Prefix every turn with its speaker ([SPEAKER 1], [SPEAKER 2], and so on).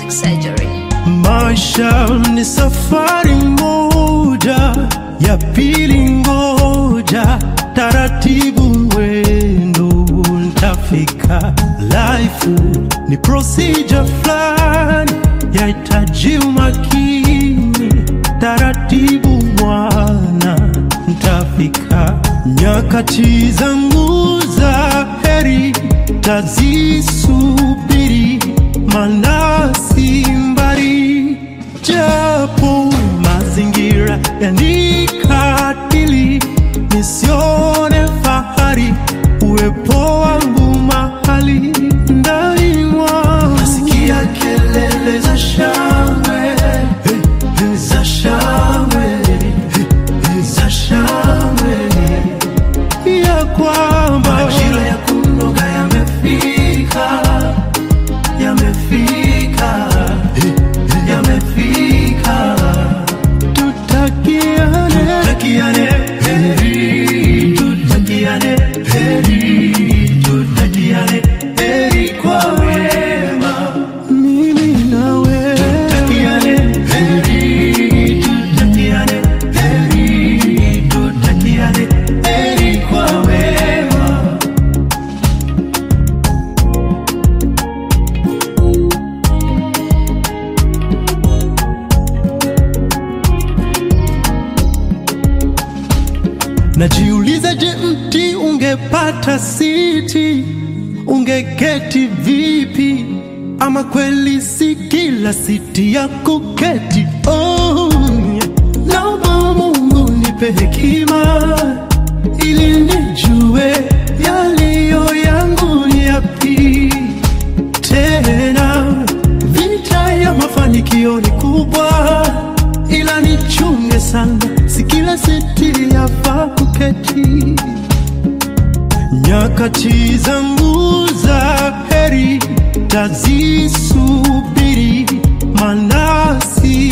[SPEAKER 1] surgery.
[SPEAKER 2] Maisha ni safari moja, ya pili ngoja, taratibu mwendo ntafika. Life ni procedure fulani, yahitaji umakini, taratibu mwana ntafika. Nyakati zangu za heri tazisubiri, maana si mbali, japo mazingira yanikatili, nisione fahari uwepo wangu mahali ndani mwangu. Nasikia kelele za shangwe za shangwe za shangwe ya kwamba majira ya kunoga yamefika, yamefika, yamefika. Tutakiane, tutakiane heri, tutakiane heri, tutakiane heri kwa wema, mimi nawe tutakiane heri, tutakiane heri, tutakiane heri kwa wema. Najiuliza, je, mti ungepata siti ungeketi vipi? Ama kweli si kila siti ya kuketi? Oh, yeah. naomba Mungu nipe hekima ili nijue yaliyo yangu ni yapi tena vita ya mafanikio ni kubwa, ila nichunge sana, si kila siti yafaa kuketi. Nyakati zangu za heri tazisubiri, maana si